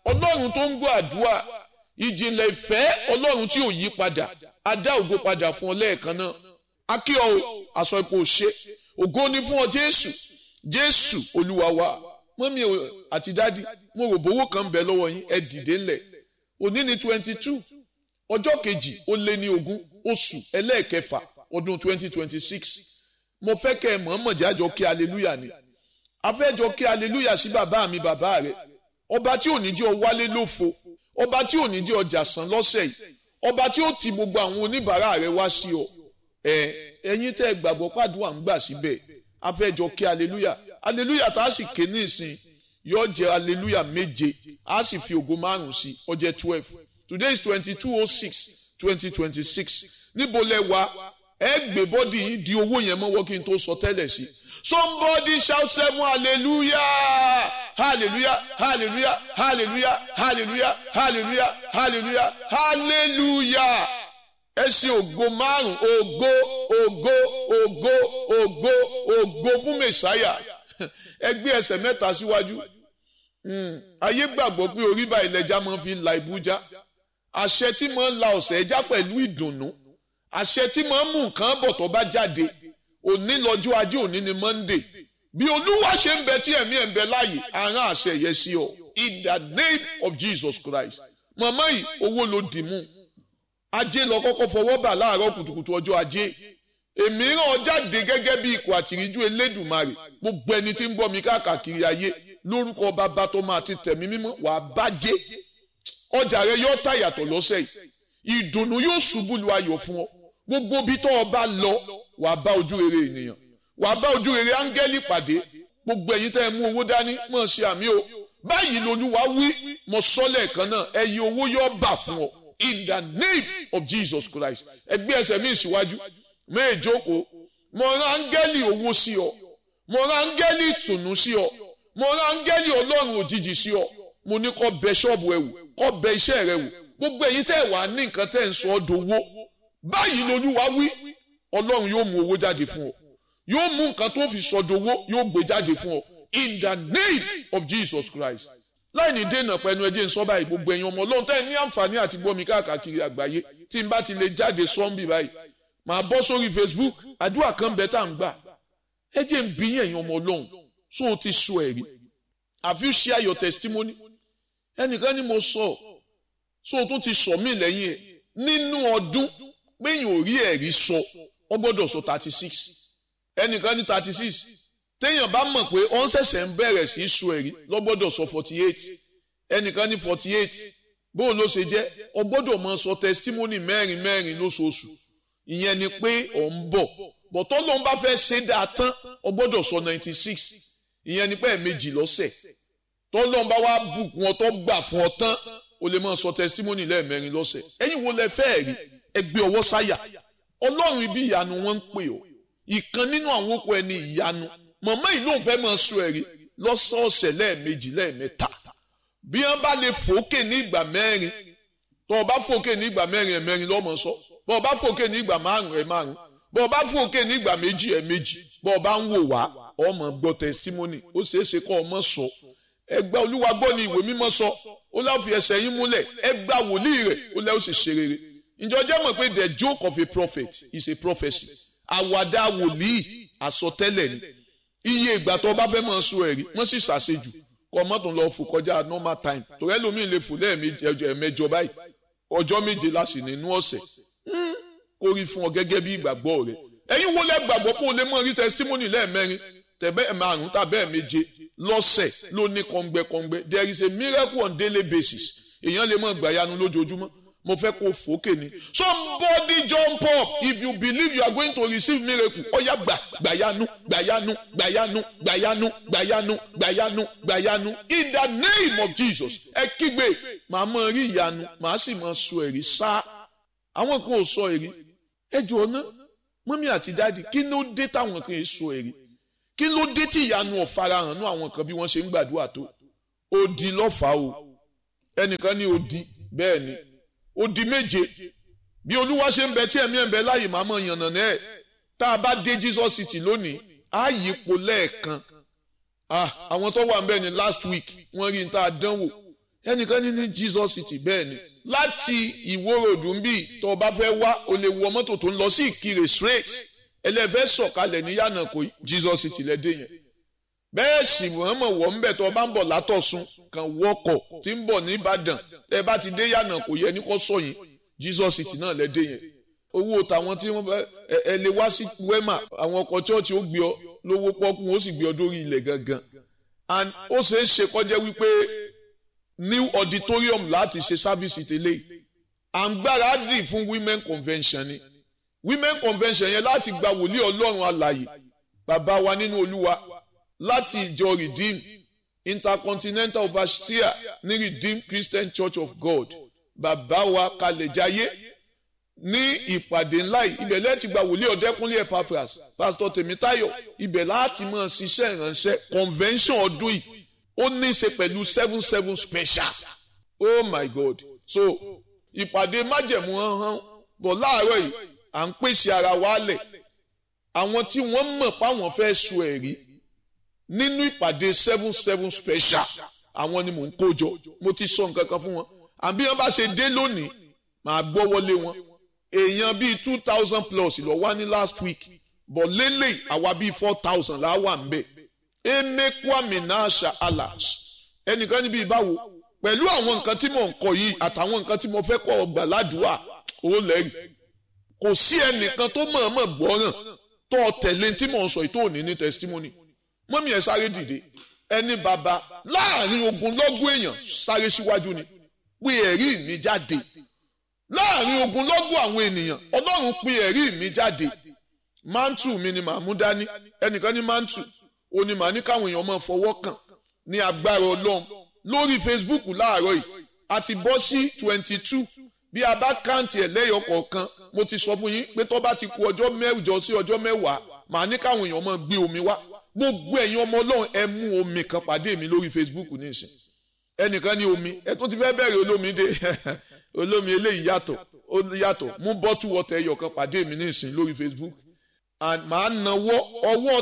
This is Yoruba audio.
ọlọ́run tó ń gbọ́ àdúrà ìjìnlẹ̀ ìfẹ́ ọlọ́run tí ò yí padà á dá ògo padà fún ọ lẹ́ẹ̀kan náà akí ọ aṣọ ipò ṣe ògo ni fún ọ jésù jésù olúwa wa mọ́mí àti dádì mo rò bówó kan bẹ̀ lọ́wọ́ yín ẹ dìde ńlẹ̀ òní ni twenty two ọjọ́ kejì ó lé ní ogún oṣù ẹlẹ́ẹ̀kẹfà ọdún twenty twenty six mo fẹ́ kẹ́ ẹ mọ̀ọ́mọ̀ jájọ kí aleluya ni afẹ́jọ kí aleluya sí bàbá mi bàbá rẹ ọba tí ò ní jẹ́ ọ wálé lófo ọba tí ò ní jẹ́ ọjà sàn lọ́sẹ̀ yìí ọba tí ó ti gbogbo àwọn oníbàárà rẹ wá sí ọ ẹ ẹ̀yin tẹ́ gbàgbọ́ pàdúrà ń gbà síbẹ̀ afẹ́jọ kí aleluya aleluya tá a sì ké ní ìsìn yóò jẹ́ aleluya méje a sì fi ògo márùn sí ó jẹ́ twelve today is twenty two oh six twenty twenty six níbo lẹ wá ẹ gbé bọ́dì yín di owó yẹn mọ́wọ́ kí n tó sọ tẹ́lẹ̀ sí somebody shout seven hallelujah hallelujah hallelujah hallelujah hallelujah hallelujah hallelujah hallelujah ẹ ṣe ògo márùn ògo ògo ògo ògo ògo fún mẹsàáyà ẹ gbé ẹsẹ̀ mẹ́ta síwájú ayé gbàgbọ́ pé orí báyìí lẹja máa fi la ìbújá àṣẹ tí máa ń la ọ̀sẹ̀ ẹja pẹ̀lú ìdùnnú àṣẹ tí máa ń mú nǹkan bọ̀ tó bá jáde òní lọ́jọ́ ajé òní ni monday bí olúwa ṣe ń bẹ tí ẹ̀mí ẹ̀ ń bẹ láàyè àrán àṣẹ yẹn sí ọ in the name of jesus christ màmá yìí owó ló dì mú ajé lọ kọ́kọ́ fọwọ́ bà láàárọ̀ kùtùkùtù ọjọ́ ajé èmi ràn ọ́ jáde gẹ́gẹ́ bí ikọ̀ àtìríjú elédùnmarè gbogbo ẹni tí ń bọ́ mi káàkiri ayé lórúkọ bàbá tó máa ti tẹ̀mí mímọ́ wàá bàjẹ́ ọjà rẹ yóò tà yàtọ̀ lọ́sẹ̀ yìí ìdùnnú yóò ṣubú lu ayọ̀ fún ọ gbogbo bí tó o bá lọ wàá bá ojú rere ènìyàn wàá bá ojú rere áńgẹ́lì pàdé gbogbo ẹ̀yin tẹ́ ẹ mú owó dání mọ̀ ṣe àmì o báyìí lolúwa wí mo sọ lẹ́ẹ̀kan náà ẹ̀yin owó yóò bà fún ọ in the name of Jesus Christ ẹgbẹ́ ẹsẹ̀ mi síwájú méjòkó mo rán áńgẹ́lì owó sí ọ mo rán áńgẹ́lì ìtùnú sí ọ mo rán áńgẹ́lì ọlọ́run òjijì sí ọ mo ní kó bẹ ṣọ́ọ̀bù ẹ wò kó bẹ iṣẹ́ rẹ wò gbogbo ẹ̀yin tẹ́ ẹ wà ní nǹkan tẹ́ ẹ ń sọ ọ́ dowó báyìí lolúwa wí ọlọ́run yóò mú owó jáde fún ọ yóò mú nǹkan tó fi sọ dowó yóò gbé jáde fún ọ in the name of Jesus Christ láì ní dènà pẹ̀lú ẹjẹ́ ń sọ báyìí gbogbo ẹ̀yin ọmọ ọlọ́run tẹ́ ẹ ní àǹfààní àti gbọ́ mi káàkiri àgbáyé tí n bá ti lè jáde sọ́ńbì báyìí màá bọ́ sórí Facebook àdúrà kan bẹ́ẹ̀ tá à ń gbà ẹjẹ́ ń bí ẹ̀yin ọmọ ọlọ́run so o ti sọ ẹ̀rí have you share your testimony ẹnìkan ni mo sọ so o tún ti sọ mí lẹ́yìn ẹ̀ nínú ọdún péyìn ò rí ẹ̀rí sọ ọ gbọ́dọ̀ sọ thirty six ẹnìkan ní thirty six téèyàn bá mọ̀ pé ọ́n ṣẹ̀ṣẹ̀ ń bẹ̀rẹ̀ sí í sọ ẹ̀rí lọ gbọ́dọ̀ sọ forty eight ẹnìkan ní forty eight bóun ló ṣe jẹ́ ọ gbọ́dọ̀ máa sọ testimony mẹ́rin mẹ́rin lóṣooṣù ìyẹn ni pé ọ̀ ń bọ̀ bọ̀tọ́ ló ń bá fẹ́ ṣe dáa tán ọ gbọ́dọ̀ sọ ninety six ìyẹn ni pé ẹ̀ẹ̀mejì lọ́sẹ̀ tọ́lọ́ ń bá wá bùkún ọ tó gbà fún ọ tán o lè máa sọ testimony lẹ́ẹ̀mẹ́rin lọ́sẹ̀ ẹ̀yin wo lẹ fẹ́ rí ẹgbẹ́ ọwọ́ sáyà ọlọ́run ibi ìyanu wọn ń pè ọ́ ìkan nínú àwọn okùn ẹni ìyanu màmá yìí lóun fẹ́ máa sọ ẹ̀rí lọ́sọ̀ọ̀sẹ̀ lẹ́ẹ̀mejì lẹ́ẹ̀mẹ́ta bí wọ́n bá lè fòókè ní ìgbà mẹ́rin tó o bá fòókè ní ìgbà mẹ́rin ẹ̀ mẹ́rin lọ́mọ sọ bó o bá fòókè ní ìgbà márùn ẹ̀ márùn bó o bá fòókè ní ìgbà méjì ẹ̀ méjì bó o bá ń wò wá ọmọ gbọ́ testimony ó ṣeé ṣe kọ́ ọmọ sọ ẹgbẹ́ olúwa gbọ́ ni ìwé mímọ́ sọ ó láwọn fi ẹsẹ̀ yín múlẹ̀ ẹgbà wòlíì rẹ̀ ó lẹ́ ó sì ṣe rere ǹjọ́ jẹ́ mọ̀ pé the joke of a prophet is a prophecy àwàdà wòlíì àsọtẹ́lẹ̀ ni iye ìgbà tó bá fẹ́ máa sọ ẹ̀rí wọ́n sì ṣàṣejù kọ́ mọ́tò lọ fò kọjá normal time torí ẹlòmíì lè fò lẹ́ẹ̀mẹjọ báyìí ọjọ́ méje láti nínú ọ̀sẹ̀ kó rí fún ọ gẹ́gẹ́ bí ìgbàgbọ́ rẹ ẹ̀yin wo lẹ gbàgbọ́ pé o lè mọ rí testimony lẹ́ẹ̀mẹrin tẹ̀bẹ́ márùn tàbẹ́ méje lọ́sẹ̀ ló ní kọ́ngbẹ́kọ́ngbẹ́ there is a miracle on daily basis èèyàn lè mọ gbàyanu lójoojúmọ́ mo fẹ́ kó fòókè ni somebody jump up if you believe you are going to receive miracle ọ̀yá gbà gbàyanu gbàyanu gbàyanu gbàyanu gbàyanu gbàyanu gbàyanu in the name of Jesus ẹ kígbe màá mọ rí ìyanu màá sì mọ sọ ẹ̀rí sá àwọn kan ò sọ ẹ̀rí ẹ jọ ná mọ́mí àti dáàdi kí ló dé táwọn kan sọ ẹ̀rí kí ló dé tí ìyanu ọ̀farahàn nú àwọn kan bí wọ́n ṣe ń gbàdúrà tó odi lọ́fàá o ẹnìkan ní odi bẹ́ẹ̀ ni odi méje bí olúwa ṣe ń bẹ tí ẹ̀mí ẹ̀ ń bẹ láàyè máa mọ̀ yànnà náà tá a bá dé Jesus city lónìí á yípo lẹ́ẹ̀kan ah àwọn tó wà ń bẹ ní last week wọ́n rí n tá a dánwò ẹnìkan ní ní Jesus city bẹ́ẹ̀ ni láti ìwó ròdù ń bì tó o bá fẹ́ wá o lè wọ mọ́tò tó ń lọ sí ìkirè straight ẹlẹ́fẹ́ sọ̀kalẹ̀ ní yànnà kò Jesus city lẹ́dẹ̀ yẹn bẹ́ẹ̀ sì wọ́n mọ̀ wọ́n ń bẹ̀ tó o bá ń bọ̀ látọ̀sùn kan wọkọ̀ tí ń bọ̀ ní Ìbàdàn ẹ bá ti dé yànnà kò yẹ ní kó sọ̀yìn Jesus city náà lẹ́dẹ̀ yẹn owó tàwọn tí wọ́n fẹ́ ẹ lè wá sí wema àwọn ọkọ̀ chọ́ọ̀chì ó gbé ọ lówó pọ́kú ó sì gbé ọ dórí ilẹ̀ gangan and ó ṣeé ṣe kọjá wípé new auditorium láti ṣe sábìsì tẹ́lẹ̀ à ń gbáradì fún women convention ni women convention yẹn láti gba wòlíì ọlọ́run alàyè bàbá wa nínú olúwa láti ìjọ redeem intercontinental overseer ní redeem christian church of god bàbá wa kalẹ̀jáyé ní ìpàdé ńlá yìí ibẹ̀ lẹ́ẹ̀tì gba wòlíì ọ̀dẹ́kúnlé epaphras pásítọ̀ tèmítáyọ̀ ibẹ̀ láti máa ṣiṣẹ́ ìránṣẹ́ convention ọdún yìí ó ní í ṣe pẹ̀lú seven seven special oh my god so ìpàdé májẹ̀mú hàn bọ̀ láàárọ̀ yìí à ń pèsè ara wa lẹ̀ àwọn tí wọ́n mọ̀ páwọn fẹ́ sọ ẹ̀rí nínú ìpàdé seven seven special àwọn ni mò ń kó jọ mo ti sọ nǹkan kan fún wọn àbí wọn bá ṣe dé lónìí màá gbọ́ wọlé wọn èèyàn bíi two thousand plus lọ wá ní last week bọ̀ lélẹ̀ àwa bíi four thousand là wà ń bẹ̀ emekwami nasha alash ẹnìkan níbi ìbáwo pẹ̀lú àwọn nǹkan tí mò ń kọ yìí àtàwọn nǹkan tí mo fẹ́ kọ́ ọgbà ládùúgbà ó lẹ́rìí kò sí ẹnìkan tó mọ̀ọ́mọ̀ gbọ́ràn tó tẹ̀lé tí mò ń sọ yìí tó ní ní testimony mọ́mí ẹ̀ sáré dìde ẹni bàbá láàrin ogunlọ́gọ̀ èèyàn sáré síwájú ni pé ẹ̀rí mi jáde láàrin ogunlọ́gọ̀ àwọn ènìyàn ọlọ́run pé ẹ̀rí mi jáde mántù mi ni màá mú dání ẹnìkan ní mántù ó ní màá ní káwọn èèyàn máa fọwọ́ kàn ní agbára ọlọ́run lórí Facebook láàárọ̀ yìí a ti bọ́ sí twenty two bí a bá káǹtì ẹ̀ lẹ́yọ̀ kọ̀ọ̀kan mo ti sọ fún yín pé tó bá ti ku ọjọ́ mẹ́jọ sí ọjọ́ mẹ́wàá màá ní káwọn èèyàn máa gbé omi wá gbogbo ẹ̀yin ọmọ ọlọ́run ẹ mú omi kan pàdé mi lórí Facebook nísìn ẹnìkan ní omi ẹ tún ti fẹ́ bẹ̀rẹ̀ olómi dé olómi eléyìí yàtọ̀ ó yàtọ̀ mú bọ́tù wọ́tẹ̀ ẹyọ kan pàdé mi nísìn lórí Facebook and màá nawọ́ ọwọ́